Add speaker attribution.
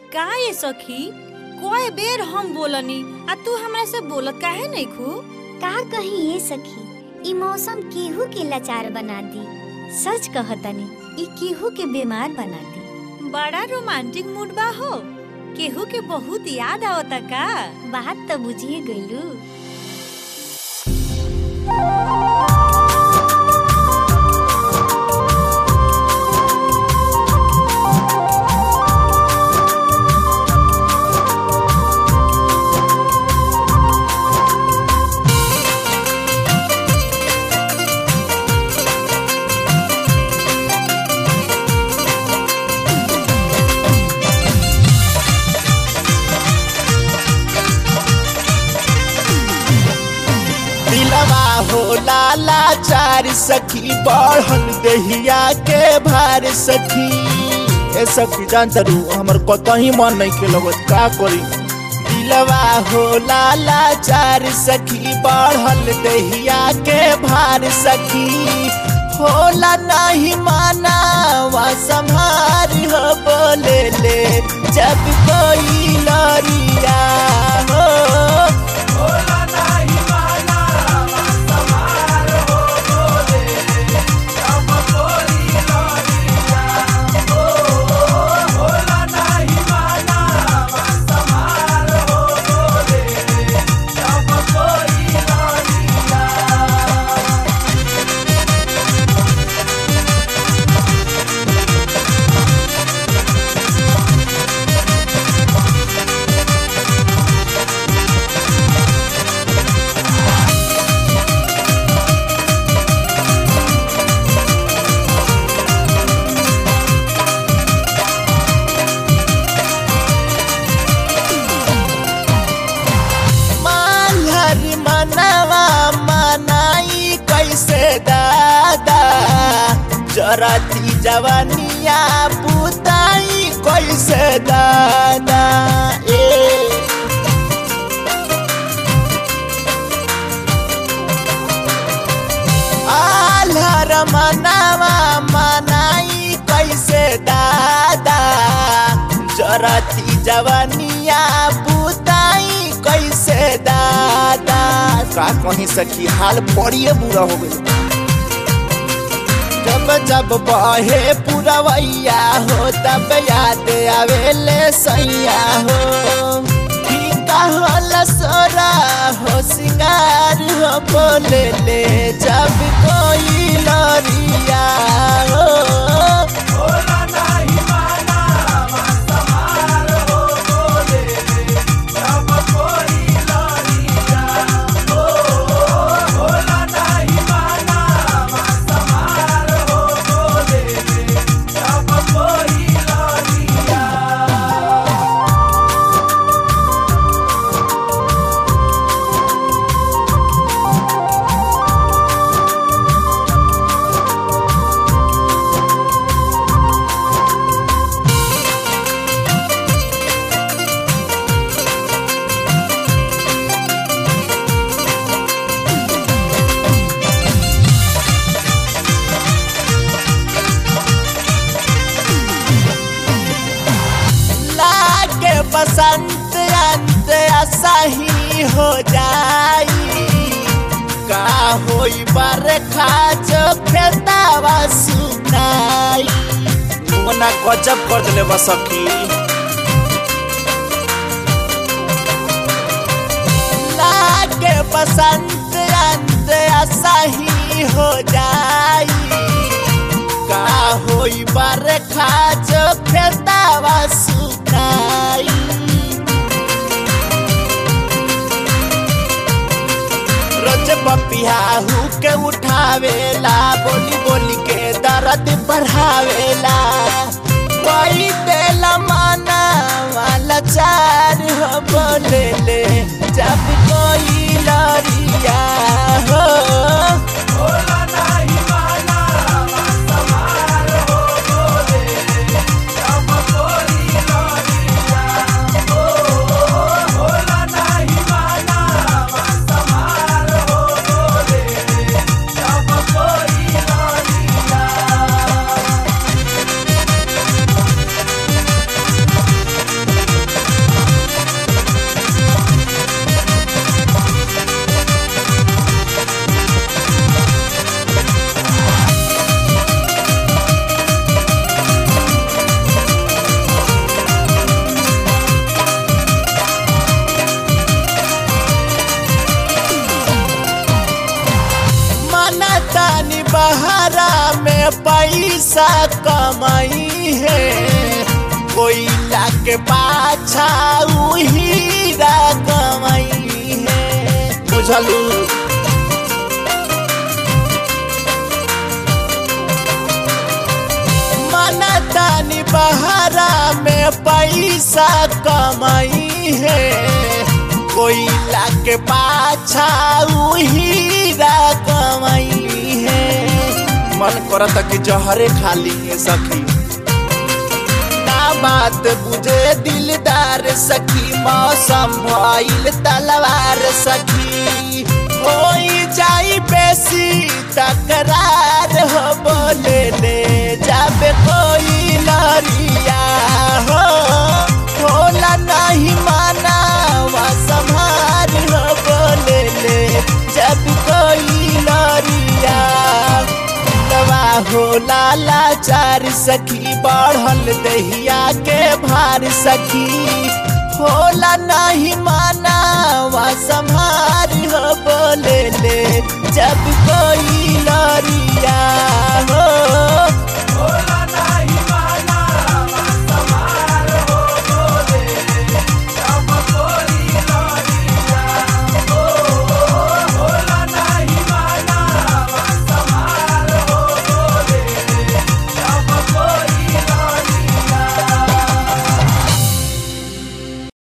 Speaker 1: का ये सखी कोई बेर हम बोलनी आ तू हमरा से बोलत काहे नहीं खू
Speaker 2: का कही ये सखी ई मौसम केहू के लाचार बना दी सच कहतनी ई केहू के बीमार बना दी
Speaker 1: बड़ा रोमांटिक मूड बा हो केहू के बहुत याद आवता का
Speaker 2: बात तो बुझिए गईलू
Speaker 3: दिलवा हो लाला चार सखी बढ़ल दहिया के भार सखी ए सखी जान तरू हमर कतही मन नहीं के लगत का करी दिलवा हो लाला चार सखी बढ़ल दहिया के भार सखी होला नहीं माना वा संभार हो बोले ले जब कोई लरिया हो मालहर मनवा मनाई कैसे दादा जरती जवनिया पुताई कैसे दादा ए आल्हर मनवा मनाई कैसे दादा जरती जवनिया पुताई कैसे दादा का कहीं सखी हाल बड़िए बुरा हो गई जब जब बहे पुरवैया हो तब याद आवेले सैया हो फीका होल सोरा हो सिंगार हो बोले ले जब कोई लरिया हो लागे बसंत अंत असही हो जाई का होई बरखा जो खेतावा सुनाई मोना गजब कर दिले बसखी लागे बसंत अंत असही हो जाई का होई बरखा जो खेतावा सुनाई रोज बपियाहू के उठावेला बोली बोली के दर्द बढ़ावेला कोई देला माना वाला चार हो बोले ले जब कोई लरिया हो में पैसा कमाई है कोयला के पाछा उ हीरा कमाई है बुझलू मना तानी बहरा में पैसा कमाई है कोयला के पाछा उ हीरा कमाई है मन करता कि जहरे खाली है सखी ना बात बुझे दिलदार सखी मौसम भइल तलवार सखी होई जाई बेसी तकरार हो बोले ले जाबे कोई लरिया हो होला नहीं माना वा संभार हो बोले ले जब कोई लरिया दवा हो लाला चार सखी बढ़ल दहिया के भार सखी होला नहीं माना वा संभार हो बोले ले जब कोई लरिया हो